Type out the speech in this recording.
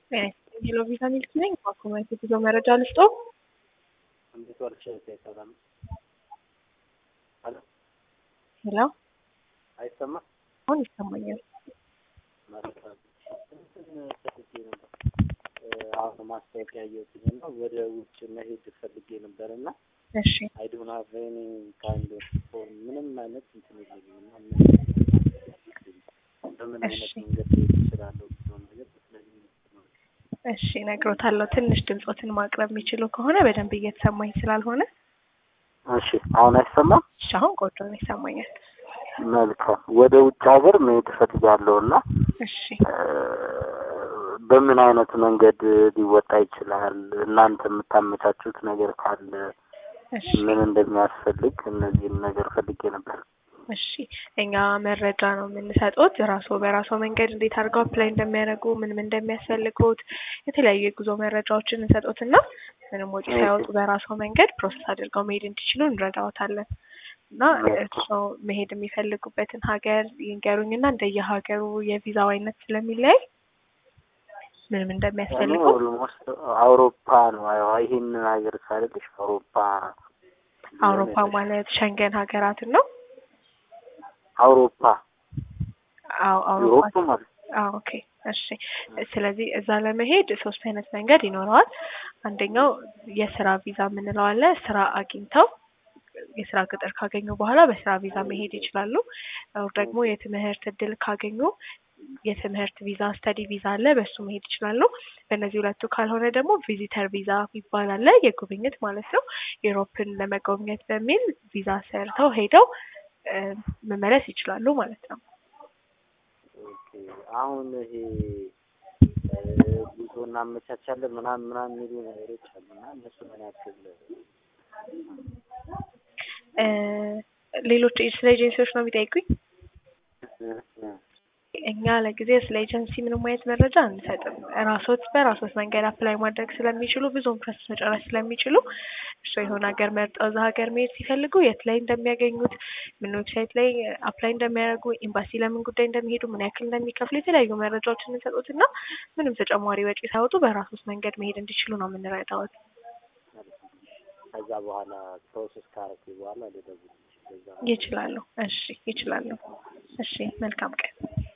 ሄሎ ቪዛ ሚልክ ነኝ። በአኮማይት የጉዞ መረጃ ልስጦ። እንዴት ዋልሽ? ሰላም አሎ፣ ሄሎ አይሰማም? አሁን ይሰማኛል። መልካም። እንትን ፈልጌ ነበር አሁን ማስታወቂያ እየወሰደ ነው። ወደ ውጭ መሄድ ፈልጌ ነበር እና እሺ አይ ዶንት ሃቭ ኤኒ ካይንድ ኦፍ ፎርም ምንም አይነት እንትን የለኝም እና ምን በምን አይነት እሺ። መንገድ ልሄድ እችላለሁ የሚለውን ነገር ብትነግሪኝ ነው። እሺ እነግሮታለሁ። ትንሽ ድምፆትን ማቅረብ የሚችሉ ከሆነ በደንብ እየተሰማኝ ስላልሆነ፣ እሺ አሁን አይሰማም? እሺ አሁን ቆንጆ ነው ይሰማኛል። መልካም። ወደ ውጭ ሀገር መሄድ እፈልጋለሁ እና እሺ በምን አይነት መንገድ ሊወጣ ይችላል? እናንተ የምታመቻቹት ነገር ካለ እሺ ምን እንደሚያስፈልግ እነዚህን ነገር ፈልጌ ነበር። እሺ እኛ መረጃ ነው የምንሰጡት። ራስዎ በራስዎ መንገድ እንዴት አድርገው አፕላይ እንደሚያደርጉ ምን ምን እንደሚያስፈልጉት የተለያዩ የጉዞ መረጃዎችን እንሰጡትና ምንም ወጪ ሳያወጡ በራስዎ መንገድ ፕሮሰስ አድርገው መሄድ እንዲችሉ እንረዳዎታለን። እና እርስዎ መሄድ የሚፈልጉበትን ሀገር ይንገሩኝና እንደየሀገሩ የቪዛው አይነት ስለሚለያይ ምንም እኔ እንደሚያስፈልጉ ኦልሞስት አውሮፓ ነው ያው ይሄንን ሀገር ሳልልሽ አውሮፓ አውሮፓ ማለት ሸንገን ሀገራትን ነው። አውሮፓ አዎ አውሮፓ ዩሮፕ ማለት አዎ ኦኬ እሺ። ስለዚህ እዛ ለመሄድ ሶስት አይነት መንገድ ይኖረዋል። አንደኛው የስራ ቪዛ የምንለው አለ። ስራ አግኝተው የስራ ቅጥር ካገኙ በኋላ በስራ ቪዛ መሄድ ይችላሉ። ኦር ደግሞ የትምህርት እድል ካገኙ የትምህርት ቪዛ ስተዲ ቪዛ አለ፣ በሱ መሄድ ይችላሉ። በእነዚህ ሁለቱ ካልሆነ ደግሞ ቪዚተር ቪዛ ይባላል አለ፣ የጉብኝት ማለት ነው። ዩሮፕን ለመጎብኘት በሚል ቪዛ ሰርተው ሄደው እ መመለስ ይችላሉ ማለት ነው። ኦኬ። አሁን ይሄ እ ጉዞ እናመቻቻለን ምናምን ምናምን የሚሉ ነገሮች አሉ እና እነሱ ምን ያክል እ ሌሎች ስለ ኤጀንሲዎች ነው የሚጠይቁኝ። እ እ እኛ ለጊዜው ስለ ኤጀንሲ ምንም አይነት መረጃ አንሰጥም። ራሶት በራሶት መንገድ አፕላይ ማድረግ ስለሚችሉ ብዙውን ፕሮሰስ መጨረስ ስለሚችሉ እርስዎ የሆነ ሀገር መርጠው እዛ ሀገር መሄድ ሲፈልጉ የት ላይ እንደሚያገኙት፣ ምን ዌብሳይት ላይ አፕላይ እንደሚያደርጉ፣ ኤምባሲ ለምን ጉዳይ እንደሚሄዱ፣ ምን ያክል እንደሚከፍሉ የተለያዩ መረጃዎችን እንሰጡት እና ምንም ተጨማሪ ወጪ ሳይወጡ በራሶት መንገድ መሄድ እንዲችሉ ነው የምንረዳዎት። ከዛ በኋላ ፕሮሰስ ካረኩ በኋላ ልደውል በዛ ይችላሉ። እሺ ይችላሉ። እሺ መልካም ቀን።